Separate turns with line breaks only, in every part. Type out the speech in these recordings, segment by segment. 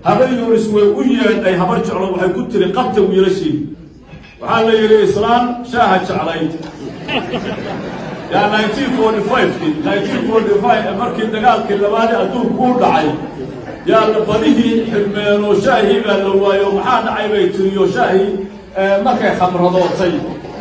habar yunis way u yeedhay habar jeclo waxay ku tiri qabta wiilashii waxaa la yidhi islaan shaaha jeclayd yaa nineteen forty five-kii nineteen forty five markii dagaalkii labaadi adduunku u dhacay yaa la badihii xidhmeen oo shaahii baa la waayo maxaa dhacay bay tiriyo shaahii markay khamradootay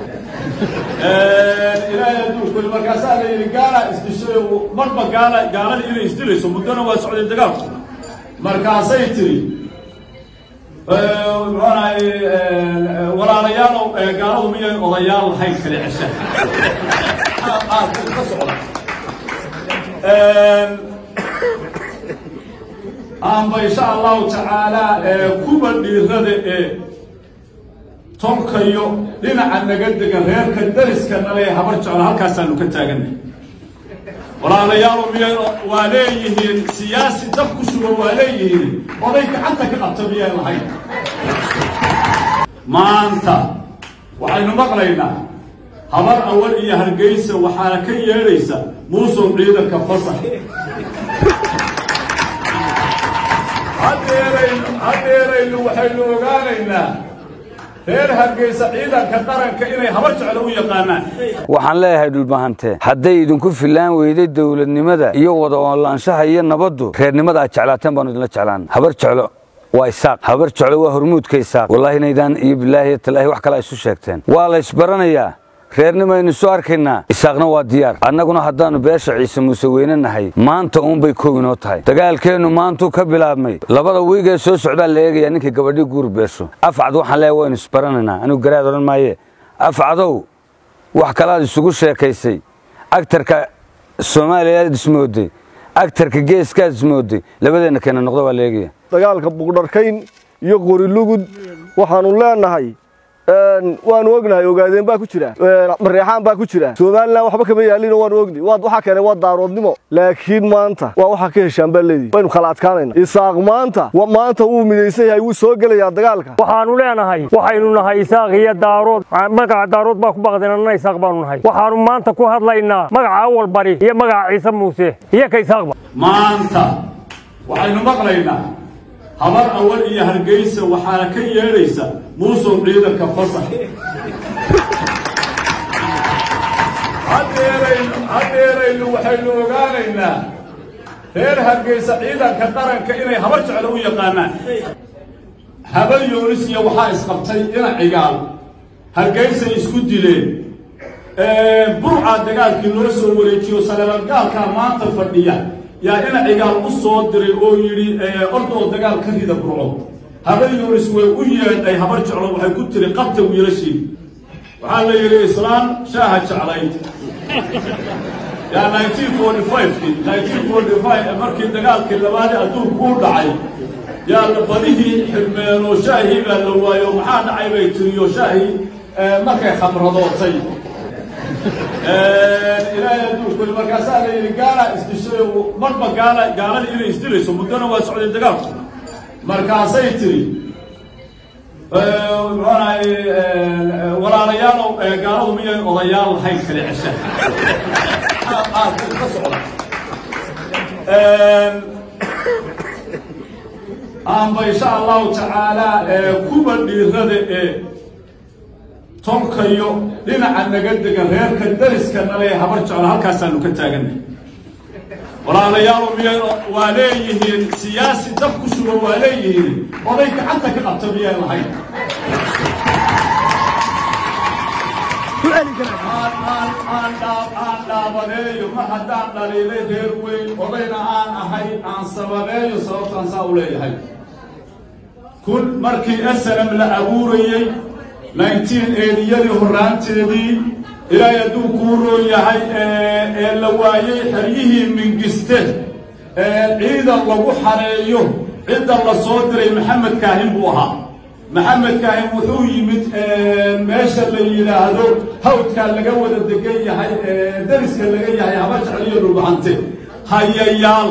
ilaahay adduunkuli markaasaa la yidhi gaala isdishay marba gaala gaaladii inay isdilayso muddona waa socday dagaalku markaasay tiri muxuunahay walaalayaalow gaaladu miyay odayaal lahayn kale cesha ka socda aanba insha allahu tacaala kuba dhiirada ee tolkayo dhinaca naga degan reerka dariska nale ee habar jeclo halkaasaanu ka taaganay walaalayaalo miyay waa leeyihiin siyaasi dab ku sugan waa leeyihiin oday gacanta ka qabta miyay lahayn maanta waxaynu maqlaynaa habar awal iyo hargeysa waxaana ka yeedhaysa muusow ciidanka fasax hadeeraynu hadeeraynu waxaynu ogaanaynaa reer hargeysa ciidanka qaranka inay habar jeclo u yaqaanaan
waxaan leeyahay dhulbahante hadday idinku fillaan weyday dowladnimada iyo wada oolaanshaha iyo nabaddu reernimada aad jeclaateen baanu idinla jeclaan habar jeclo waa isaaq habar jeclo waa hormuudka isaaq wallaahi inaydaan iyo bilaahi talaahi wax kale ay isu sheegteen waa la isbaranayaa reernimaynu isu arkaynaa isaaqna waa diyaar annaguna haddaannu beesha ciise muuse weyne nahay maanta uunbay kow inoo tahay dagaalkeennu maantuu ka bilaabmay labada wiigee soo socdaa la eegayaa ninkii gabadhii guur beesho afcad waxaan leeyahay waynu isbaranaynaa anigu garaad odhan maaye afcadow wax kalaad isugu sheekaysay agtarka soomaaliyaad ismooday agtarka geeskaad ismooday labadeenna keena noqdo waa la eegaya
dagaalka buqdharkayn iyo qorilugud waxaannu leenahay waanu ognahay ogaadeen baa ku jira mareexaan baa ku jira somalilan waxba kama yaalin waanu ogni waxaa keenay waa daaroodnimo laakiin maanta waa waxaa ka heshaan baa leedihi waynu kala adkaanayna isaaq maanta maanta wuu midaysan yahay wuu soo gelayaa dagaalka
waxaanu leenahay waxaynu nahay isaaq iyo daarood magaca daarood baa ku baqdeen annana isaaq baanu nahay waxaanu maanta ku hadlaynaa magaca awal bari iyo magaca ciise muuse iyo ka isaaqba
maanta waxaynu maqlaynaa habar awal iyo hargeysa waxaana ka yeedhaysa muusow ciidanka fasax hadeeraynu waxaynu ogaanaynaa reer hargeysa ciidanka qaranka inay habar jeclo u yaqaanaan habar yoonisiya waxaa isqabtay ina cigaal hargeysay isku dileen burca dagaalkii loo soo wareejiyo saleelagaalkaa maanta fadhiya yaa ina cigaal u soo diray oo yidhi orda oo dagaal ka rida burco habar yunis way u yeedhay habar jeclo waxay ku tiri qabta wiilashii waxaa la yidhi islaan shaaha jeclayd yaa nineteen forty five-kii nineteen forty five markii dagaalkii labaadi adduunku u dhacay yaa la badihii xidhmeen oo shaahii baa la waayo maxaa dhacay bay tiriyo shaahii markay khamradootay ilaahay adduunkuli markaasaa la yidhi gaala isdishay marba gaala gaaladii inay isdilayso muddona waa socday dagaalku markaasay tiri muxuunahay walaalayaalow gaaladu miyay odayaal lahayn kale cesha ka socda aanba insha allahu tacaala kuba dhiirada ee tolkayo dhinaca naga degan reerka dariska nale ee habar jeclo halkaasaanu ka taaganay walaalayaalo miyay waa leeyihiin siyaasi dab ku sugan waa leeyihiin oday gacanta ka qabta miyay lahayn aan dhaabaneeyo ma haddaan dhaliilay reer weyn odayna aan ahay aan sababeeyo sababtaan saa u leeyahay kun markii asalam la abuurayey nineteen eediyadii horraanteedii ilaahay hadduu kuu roon yahay ee la waayey xeryihii mingiste ciidan lagu xareeyo cidda la soo diray maxamed kaahin buu ahaa maxamed kaahin wuxuu yimid meesha la yidhaahdo hawdkaa laga wada degan yahay dariska laga yahay haba jecliyo dhulbahante hayayaal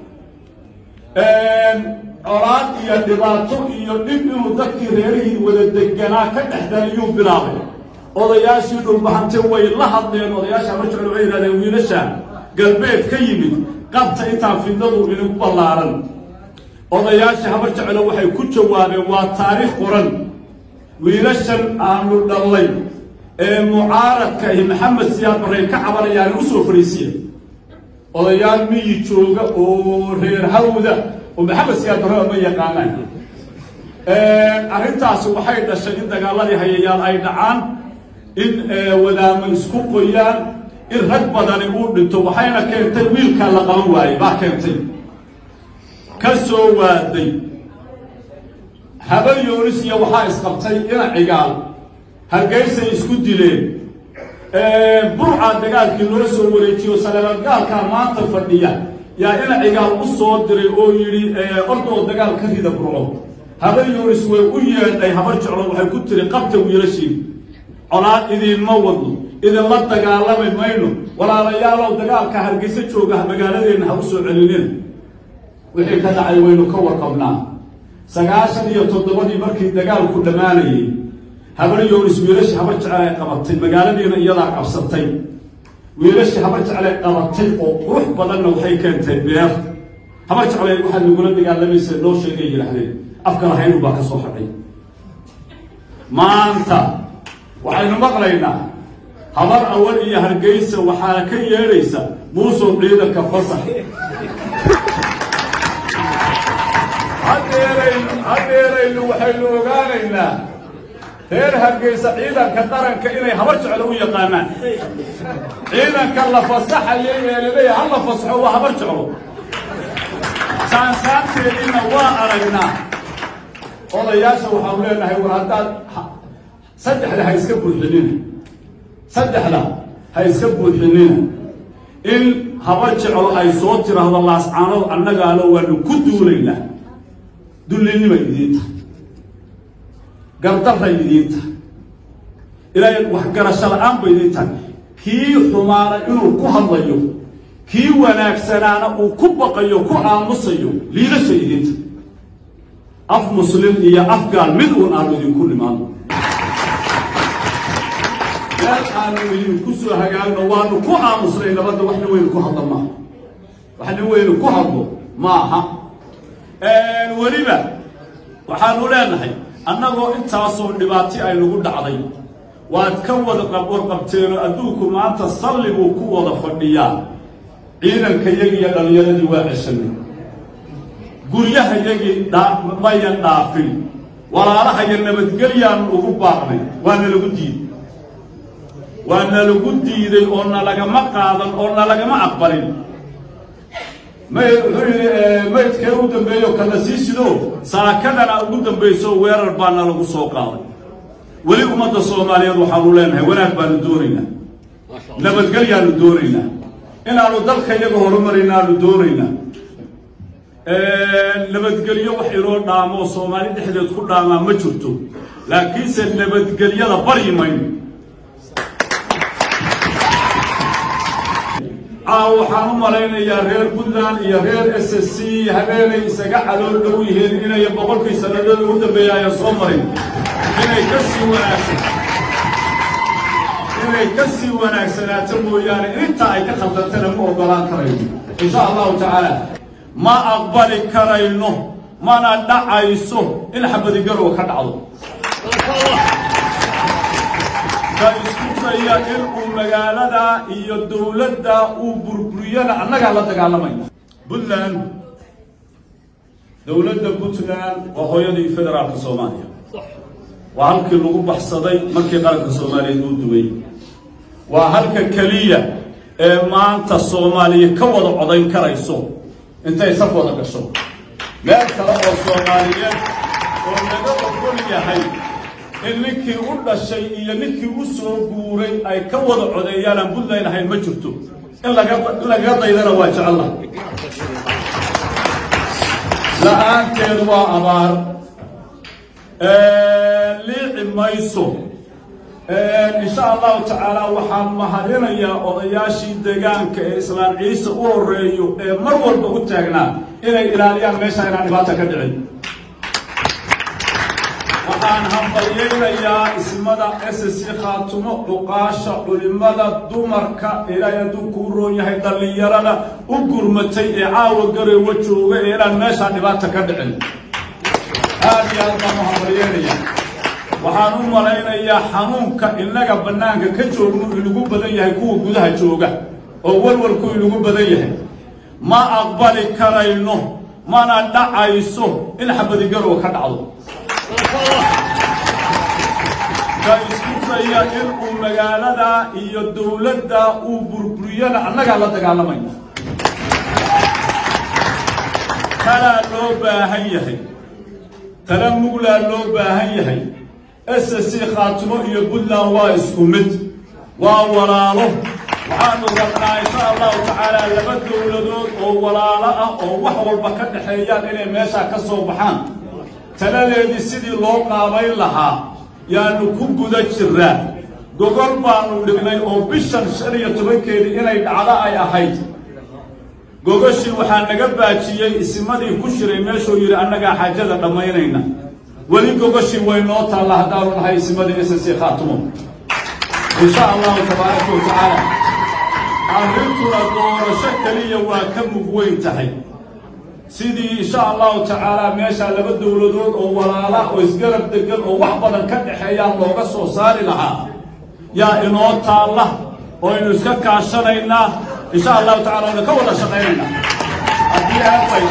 colaad iyo dhibaato iyo dhib inuu dadkii reerihii wada deganaa ka dhex daliyuu bilaabay odayaashii dhulbahante way la hadleen odayaasha haba jeclo waxay yidhahdeen wiilasha galbeed ka yimid qabta intaan fidnadu inagu ballaaran odayaashii habar jeclo waxay ku jawaabeen waa taariikh qoran wiilashan aanu dhallay ee mucaaradka iyo maxamed siyaad barrey ka cabanayaan u soo fariisiya odayaal miyi jooga oo reer hawda oo maxamed siyaad barre ma yaqaanaan arrintaasi waxay dhashay in dagaaladii hayayaal ay dhacaan in wadaamo isku qoyaan in rag badani uu dhinto waxayna keentay wiilkaa la qaban waayey baa keentay ka soo waaday habar yoonis iyo waxaa isqabtay ina cigaal hargeysay isku dileen burca dagaalkii loo soo wareejiyo saleebadgaalkaa maanta fadhiya yaa ina cigaal u soo diray oo yidhi ordoo dagaal ka rida burco habar yoonis way u yeedhay habar jeclo waxay ku tiri qabta wiilashiin colaad idiinma wadno idinla dagaalami mayno walaalayaalow dagaalka hargeysa jooga magaaladeenna ha u soo celinina wixii ka dhacay waynu ka warqabnaa sagaashan iyo toddobadii markii dagaalku dhammaanayay habar yoonis wiilashii habar jecel ay qabatay magaaladiina iyadaa qabsatay wiilashii habar jecel ay qabatay oo qurux badanna waxay keentay beer habar jeclay waxaad nagula dagaalamaysa noo sheegay yidhaahdeen afka lahaynu baa ka soo hadhay maanta waxaynu maqlaynaa habar awal iyo hargeysa waxaa ka yeedhaysa muusow ciidanka fasax hadeeraynu hadeeraynu waxaynu ogaanaynaa reer hargeysa ciidanka qaranka inay habar jeclo u yaqaanaan ciidanka la fasaxayo ee laleeyahay ha la fasaxo waa habar jeclo saansaanteediina waa aragnaa odayaasha waxaanu leenahay war haddaad saddexda ha iska buuxinina saddexda ha iska buuxinina in habar jeclo ay soo tiraahdo laascaanood annagaalo waanu ku duulaynaa dullinimay idiin tahay gardaray idiin tahay ilaahay waxgarasho la-aan bay idiin tahay kii xumaana inuu ku hadlayo kii wanaagsanaana uu ku baqayo ku aamusayo liidashay idiin tahay af muslim iyo af gaal mid uun aanu idinku nimaano meel aanu idinku soo hagaagno waanu ku aamusnay nabadda waxna weynu ku hadlo maaha waxna weynu ku hadlo maaha weliba waxaanu leenahay annagoo intaasoo dhibaati ay nagu dhacday waad ka wada warqabteenoo adduunku maanta salliguu ku wada fadhiyaa ciidanka yagi iyo dhallinyaradii waa ceshanay guryaha yagii mayan dhaafin walaalahaya nabadgelyaanu ugu baaqnay waa nalagu diiday waa nalagu diiday oo nalagama qaadan oo nalagama aqbalin may wuxuu yidhi maydkee ugu dambeeyo kana sii sido saakadana ugu dambayso weerar baana lagu soo qaaday weli ummadda soomaaliyeed waxaanu leenahay wanaag baanu doonaynaa nabadgelyaanu doonaynaa inaanu dalka iyaga horumarinaanu doonaynaa nabadgelyo wax inoo dhaamo oo soomaali dhexdeed ku dhaamaa ma jirto laakiinse nabadgelyada baryi mayno caaw waxaan u malaynayaa reer puntland iyo reer s s c habeenay isaga calool dhow yihiin inay boqolkii sannadood ugu dambeeya ayaan soo marin inay ka sii wanaagsan inay ka sii wanaagsanaato mooyaane inta ay ka khaldantana ma ogolaan karayno insha allahu tacaala ma aqbali karayno mana dhacayso in xabadigarow ka dhacdo ka isku daya in uu magaalada iyo dowladda uu burburiyana annagaa la dagaalamayna puntland dowladda puntland waa hooyadii federaalka soomaaliya waa halkii lagu baxsaday markii qaranka soomaaliyeed uu duway waa halka keliya ee maanta soomaaliya ka wada codayn karayso intay saf wada gasho meel kale oo soomaaliyeed oo laga ogol yahay in ninkii u dhashay iyo ninkii u soo guuray ay ka wada codeeyaan aan puntland ahayn ma jirto in laga in lagaga daydana waa jecella la-aanteed waa abaar liici mayso insha allahu tacaala waxaan mahadinayaa odayaashii deegaanka ee islaan ciise u horeeyo ee mar walba u taagnaa inay ilaaliyaan meesha inaan dhibaata ka dhicin waxaan hambalyaynayaa ismada ssc khaatumo cuqaasha culimada dumarka ilaahay hadduu kuu roon yahay dhallinyarada u gurmatay ee caawa gareewa jooga ee inaan meeshaa dhibaata ka dhicin aad iyo aad baan u hambalyeynaya waxaan u malaynayaa xanuunka innaga bannaanka ka joognu inagu badan yahay kuwa gudaha jooga oo walwalku inagu badan yahay ma aqbali karayno mana dhacayso in xabadigarow ka dhacdo ka isku daya in uu magaalada iyo dowladda uu burburiyana annagaa la dagaalamayna talaa loo baahan yahay tala muglaa loo baahan yahay ssc khaatimo iyo puntland waa isku mid waa walaalo waxaanu rabnaa insha allahu tacaala laba dowladood oo walaalo ah oo wax walba ka dhexeeyaan inay meeshaa ka soo baxaan taladeedii sidii loo qaabayn lahaa yaanu ku guda jiraa gogol baanu dhignay oo bishan shan iyo tobankeedii inay dhacdo ay ahayd gogoshii waxaa naga baajiyey isimadii ku shiray meeshuu yidhi annagaa xaajada dhammaynayna weli gogoshii way noo taalla haddaanu nahay isimadii ssc khaatumo insha allahu tabaaraka wa tacaala arrintuna doorasho keliya waa ka mug weyn tahay sidii insha allahu tacaala meeshaa laba dowladood oo walaala oo isgarab degan oo wax badan ka dhexeeyaan looga soo saari lahaa yaa inoo taalla oo aynu iska kaashanaynaa insha allahu tacala aynu ka wada shaqaynaynaa haddii aabay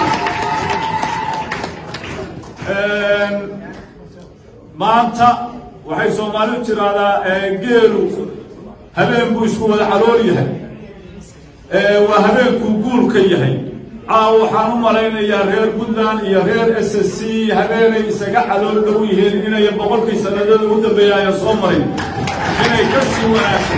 maanta waxay soomaalidu tiraahdaa geelu habeen buu isku wada calool yahay waa habeenkuu guulka yahay caawa waxaan u malaynayaa reer puntland iyo reer s s c habeenay isaga calool dhow yihiin inay boqolkii sanadada ugu dambeeya ayaan soo marin inay ka sii wanaagsan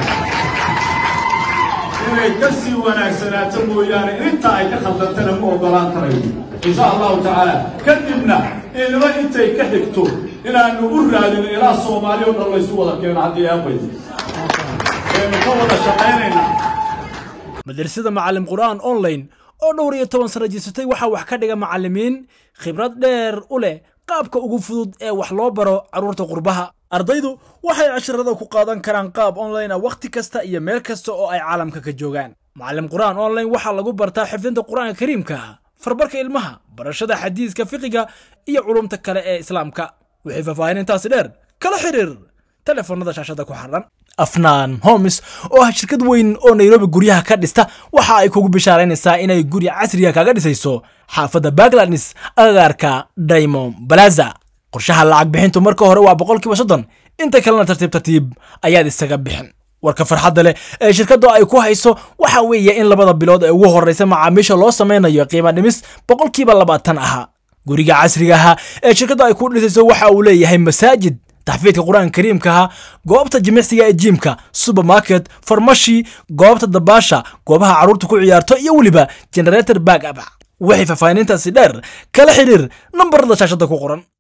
inay ka sii wanaagsanaato mooyaane intaa ay ka khaldantana ma ogolaan karayo insha allahu tacaala kadibna ilmo intay ka xigto inaanu u raadino ilaa soomaali o dhan laysu wada keeno haddii aabay aynu ka wada shaqaynaynaa
madrasada macallim qur'aan online oo dhowr iyo toban sano jirsatay waxaa wax ka dhiga macallimiin khibrad dheer u leh qaabka ugu fudud ee wax loo baro carruurta qurbaha ardaydu waxay casharada ku qaadan karaan qaab online ah wakhti kasta iyo meel kasta oo ay caalamka ka joogaan macallim qur'aan online waxaa lagu bartaa xifdinta qur'aanka kariimka farbarka ilmaha barashada xadiiska fiqiga iyo culumta kale ee islaamka wixii faahfaahin intaasi dheer kala xiriir telefoonada shaashada ku xardhan afnaan homes oo ah shirkad weyn oo nairobi guryaha ka dhista waxa ay kugu bishaaraynaysaa inay guri casriga kaga dhisayso xaafadda bagladnis agagaarka daymond balaza qorshaha lacag bixintu marka hore waa boqolkiiba soddon inta kalena tartiib tartiib ayaad isaga bixin warka farxadda leh ee shirkaddu ay ku hayso waxa weeye in labada bilood ee ugu horreysa macaamiisha loo samaynayo qiimo dhimis boqolkiiba labaatan ahaa guriga casriga ahaa ee shirkaddu ay ku dhisayso waxa uu leeyahay masaajid taxfiidka qur-aanka kariimkaha goobta jimicsiga ee jiimka supermarket farmashi goobta dabaasha goobaha carruurta ku ciyaarto iyo weliba generator back up wixii faahfaahinintaasi dheer kala xiriir nambarada shaashada ku qoran